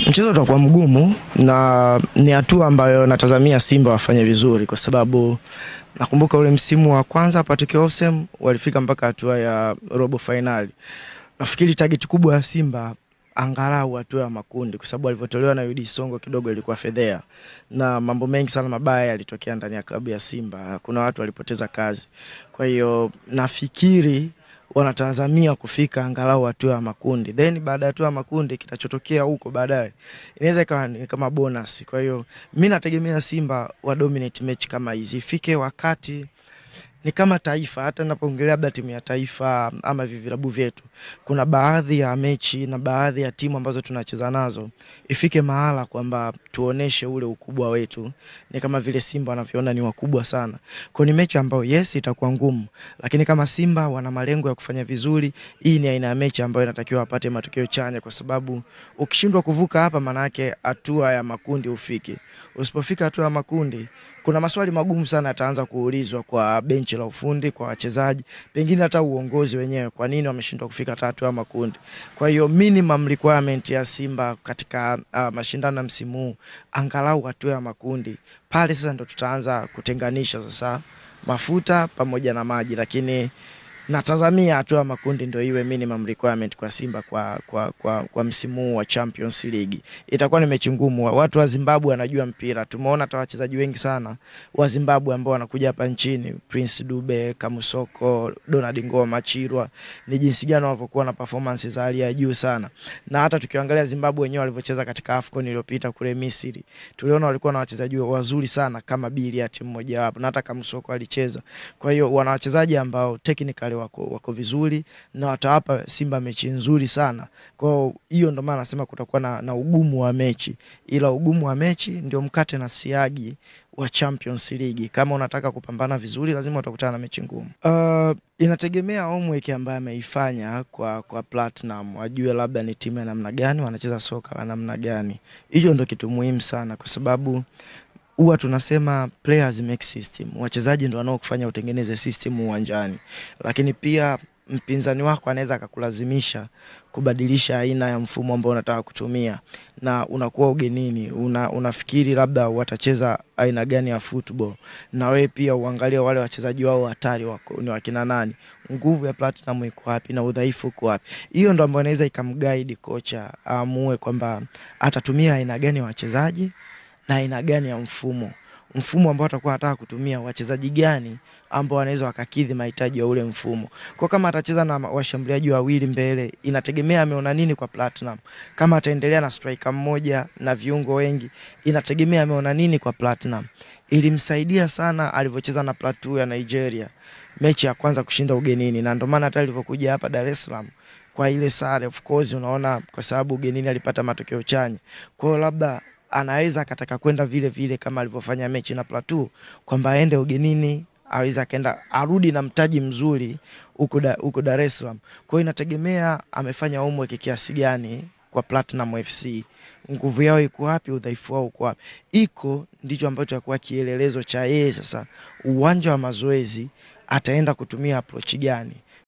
Mchezo utakuwa mgumu na ni hatua ambayo natazamia Simba wafanye vizuri, kwa sababu nakumbuka ule msimu wa kwanza Patrick Osem walifika mpaka hatua ya robo fainali. Nafikiri target kubwa ya Simba angalau hatua ya makundi, kwa sababu alivyotolewa na UD Songo kidogo ilikuwa fedhea, na mambo mengi sana mabaya yalitokea ndani ya klabu ya Simba. Kuna watu walipoteza kazi, kwa hiyo nafikiri wanatazamia kufika angalau hatua ya makundi, then baada ya hatua ya makundi kitachotokea huko baadaye inaweza ikawa ni kama bonus. Kwa hiyo mi nategemea Simba wa dominate mechi kama hizi, ifike wakati ni kama taifa. Hata napoongelea labda timu ya taifa ama vilabu vyetu, kuna baadhi ya mechi na baadhi ya timu ambazo tunacheza nazo, ifike mahala kwamba tuoneshe ule ukubwa wetu, ni kama vile Simba wanavyoona ni wakubwa sana. Kwa ni mechi ambayo yes, itakuwa ngumu, lakini kama Simba wana malengo ya kufanya vizuri, hii ni aina ya mechi ambayo inatakiwa wapate matokeo chanya, kwa sababu ukishindwa kuvuka hapa, maana yake hatua ya makundi ufiki. Usipofika hatua ya makundi kuna maswali magumu sana yataanza kuulizwa kwa benchi la ufundi, kwa wachezaji, pengine hata uongozi wenyewe, kwa nini wameshindwa kufika tatu ya makundi. Kwa hiyo minimum requirement ya Simba katika uh, mashindano ya msimu huu angalau hatua ya makundi, pale sasa ndo tutaanza kutenganisha sasa mafuta pamoja na maji, lakini natazamia hatua ya makundi ndio iwe minimum requirement kwa Simba kwa, kwa, kwa, kwa msimu huu wa Champions League. Itakuwa ni mechi ngumu. Watu wa Zimbabwe wanajua mpira, tumeona hata wachezaji wengi sana wa Zimbabwe ambao wanakuja hapa nchini, Prince Dube, Kamusoko, Donald Ngoma, Chirwa, ni jinsi gani walivyokuwa na performance za hali ya juu sana, na hata tukiangalia Zimbabwe wenyewe walivyocheza katika AFCON iliyopita kule Misri, tuliona walikuwa na wachezaji wazuri sana kama Biliat mmoja wapo, na hata Kamusoko alicheza. Kwa hiyo wana wachezaji ambao technically wako, wako vizuri na watawapa Simba mechi nzuri sana. Kwa hiyo ndo maana nasema kutakuwa na, na ugumu wa mechi, ila ugumu wa mechi ndio mkate na siagi wa Champions League. Kama unataka kupambana vizuri, lazima utakutana na mechi ngumu. Uh, inategemea homework ambayo ameifanya kwa, kwa Platinum, wajue labda ni timu ya namna gani, wanacheza soka la namna gani. Hiyo ndo kitu muhimu sana, kwa sababu huwa tunasema players make system, wachezaji ndo wanaokufanya utengeneze system uwanjani, lakini pia mpinzani wako anaweza akakulazimisha kubadilisha aina ya mfumo ambao unataka kutumia, na unakuwa ugenini, una, unafikiri labda watacheza aina gani ya football, na wewe pia uangalie wale wachezaji wao hatari wako ni wakina nani, nguvu ya Platinum iko wapi na udhaifu uko wapi. Hiyo ndo ambayo inaweza ikamguide kocha aamue kwamba atatumia aina gani ya wachezaji na aina gani ya mfumo mfumo ambao atakuwa anataka kutumia, wachezaji gani ambao wanaweza wakakidhi mahitaji ya ule mfumo. Kwa kama atacheza na washambuliaji wawili mbele, inategemea ameona nini kwa Platinum. Kama ataendelea na striker mmoja na viungo wengi, inategemea ameona nini kwa Platinum. Ilimsaidia sana alivyocheza na Plateau ya Nigeria mechi ya kwanza kushinda ugenini, na ndio maana hata alivyokuja hapa Dar es Salaam kwa ile sare, of course unaona, kwa sababu ugenini alipata matokeo chanya. Kwa hiyo labda anaweza akataka kwenda vile vile kama alivyofanya mechi na Plateau kwamba aende ugenini aweza akaenda arudi na mtaji mzuri huko da, huko Dar es Salaam. Kwa hiyo inategemea amefanya homework kiasi gani kwa Platinum FC, nguvu yao iko wapi, udhaifu wao uko wapi. Iko ndicho ambacho atakuwa kielelezo cha yeye sasa, uwanja wa mazoezi ataenda kutumia approach gani